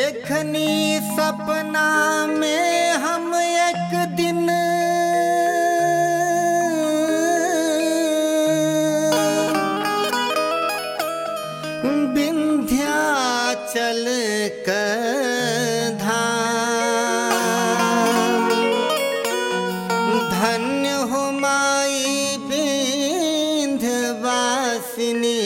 देखनी सपना में हम एक दिन विंध्याचल का धाम धन्य हो माई विंध्यवासिनी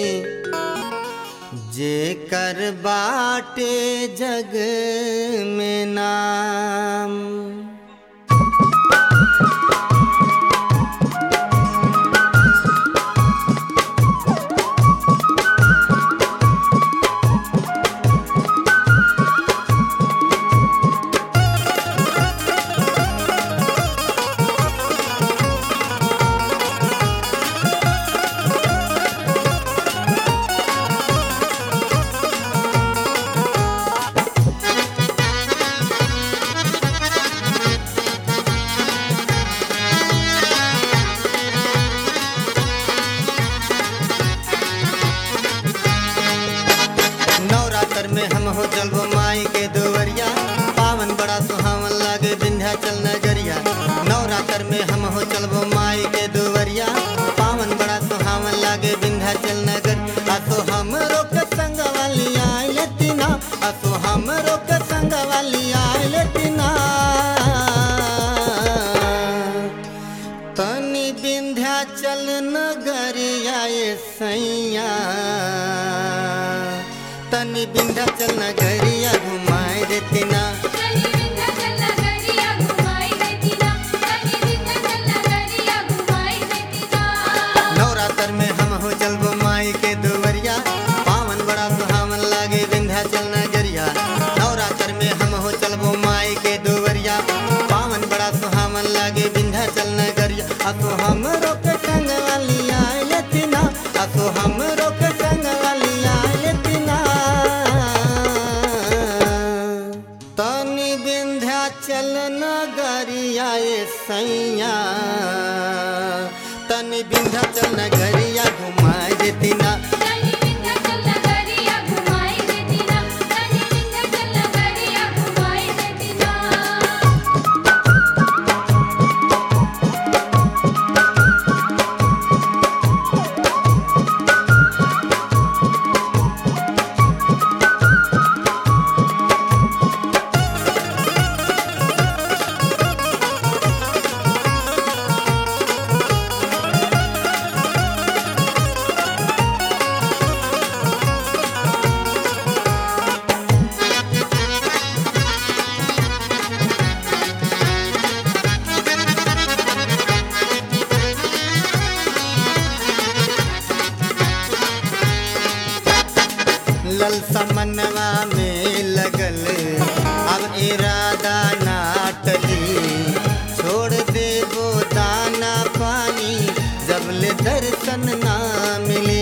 जे कर बाटे जग में नाम नवरात्र में हम हो जलबो माई के दुवरिया पावन बड़ा सुहावन लागे विंध्याचल नगरिया नवरात्र में हम हो चलबो माई के दुवरिया पावन बड़ा सुहावन लागे विंध्याचल नगर असो हम रोक संग वाली आइल तीना असो हम रोक संग वाली आइल तीना तनी विंध्याचल नगरिया ये सैया तनी विंध्याचल नगरिया घुमाए देती ना कनी विंध्याचल नगरिया घुमाई देती ना कनी विंध्याचल नगरिया घुमाई देती ना नवरात्र में हम हो चलबो माई के दुवरिया पावन बड़ा सुहावन लागे विंध्याचल नगरिया नवरात्र में हम हो चलबो माई के दुवरिया पावन बड़ा सुहावन लागे विंध्याचल नगरिया असो हम रोक संग वाली आइल तीना असो हम रोक संग वाली आइल तीना तनी विंध्याचल नगरिया ये सैया तनी विंध्याचल नगरिया घुमाए देती ना कनी विंध्याचल नगरिया घुमाई देती ना कनी विंध्याचल नगरिया घुमाई देती ना ललसा मनवा में लगल अब इरादा नाटली छोड़ देबो दाना पानी जब ले दर्शन ना मिले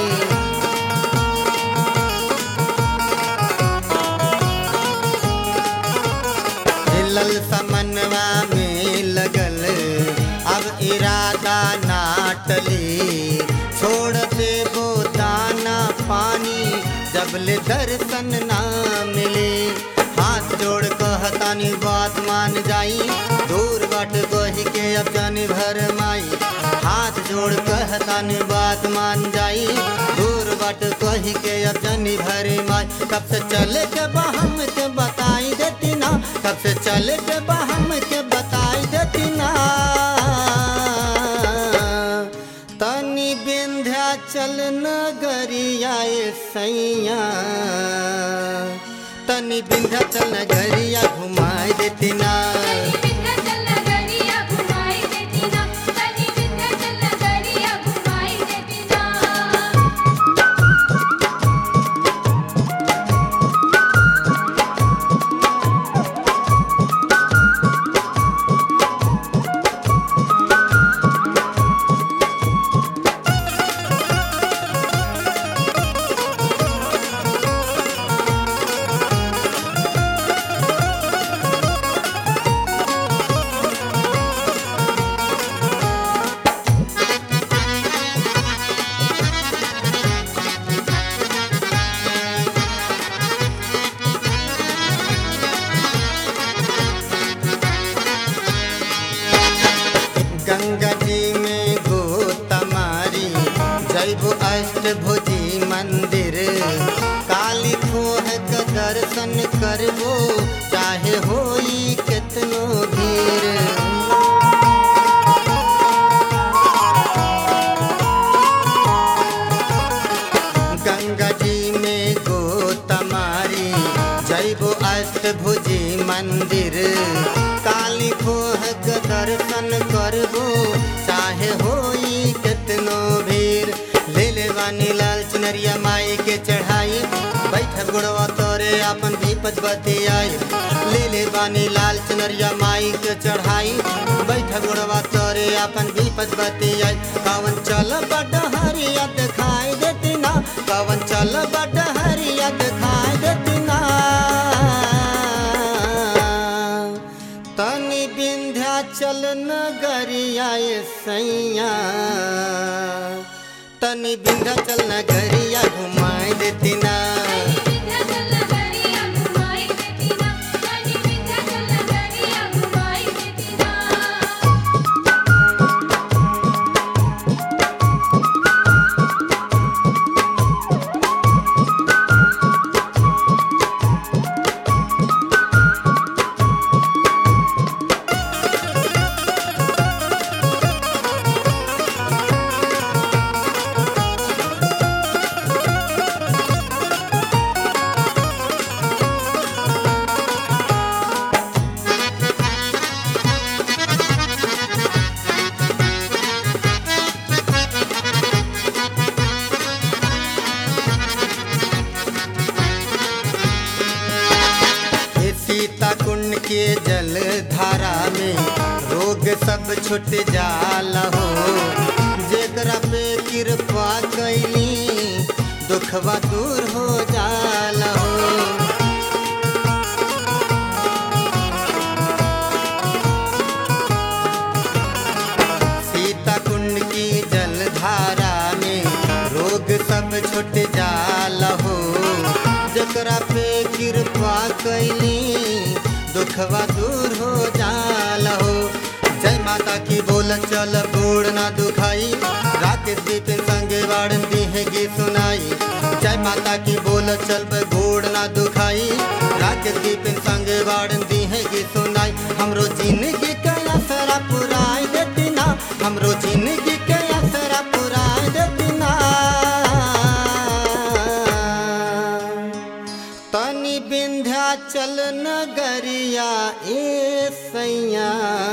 ललसा मनवा में लगल अब इरादा नाटली छोड़ देबो दाना पानी जब ले दर्शन ना मिले हाथ जोड़ कहतानी बात मान जाई दूर बाट गोही के अब जानी भर माई हाथ जोड़ कहतानी बात मान जाई दूर बाट कोही के अब जानी भर माई कब से चले के बहम के बताई देती ना कब से चले के बहम के बताई देती ना तनी विंध्याचल नगरिया ये सैया तनी विंध्याचल नगरिया घुमाए देती ना कनी विंध्याचल नगरिया घुमाई देती ना कनी विंध्याचल नगरिया घुमाई देती ना हाँ जैबो अष्टभुजी मंदिर काली खोह का दर्शन करबो चाहे होई कितनो भीड़ गंगा जी में गोतमारी जैबो अष्टभुजी मंदिर काली खोह के दर्शन करबो चाहे होई कितनो भीड़ ले ले वानी लाल चुनरिया माई के चढ़ाई बैठब गुड़वा तोरे अपन दीपत बतियाई ले ले बानी लाल चुनरिया माई के चढ़ाई बैठब गुड़वा तोरे अपन दीपत बतियाई कवन चल बड हरिया दिखाई देती ना कवन चल बड हरिया दिखाई देती ना तनी विंध्याचल नगरिया ये सैया तनी विंध्याचल नगरिया घुमाए देती ना विंध्याचल नगरिया घुमाई देती ना कनी विंध्याचल नगरिया घुमाई देती ना हे सीता कुंड के जल धारा में रोग सब छुट जाला हो जेकरा पे कृपा कैली दुखवा दूर हो जाला हो सीता कुंड की जल धारा में रोग सब छुट जाला हो जकरा पे कृपा कैली दुखवा दूर हो जाला हो जय माता की बोल चल बूढ़ ना दुखाई राकेश बिपिन संगे वाड़न दी है गीत सुनाई जय माता की बोल चल बूढ़ ना दुखाई राकेश बिपिन संगे वाड़न दी है गीत सुनाई हमरो जिंदगी के असरा पुराई देती ना हमरो जिंदगी के असरा पुराई देती ना तनी विंध्याचल नगरिया ए सैया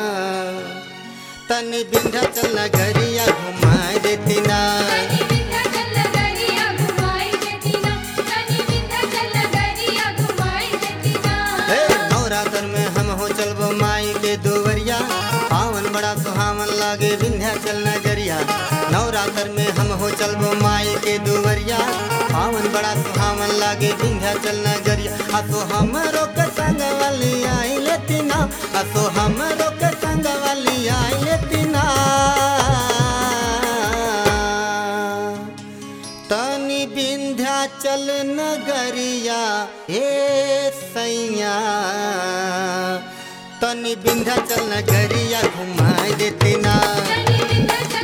तनी विंध्याचल नगरिया घुमाए देती ना कनी विंध्याचल नगरिया घुमाई देती ना कनी विंध्याचल नगरिया घुमाई देती ना हे नवरात्र में हम हो चलबो माई के दुवरिया पावन बड़ा सुहावन लागे विंध्याचल नगरिया नवरात्र में हम हो चलबो माई के दुवरिया पावन बड़ा सुहावन लागे विंध्याचल नगरिया असो हमरो के संग वाली आई लेती ना असो हमरो के संग वाली आई लेती ना तनी विंध्याचल नगरिया हे सैया तनी विंध्याचल नगरिया घुमाए देती ना कनी विंध्याचल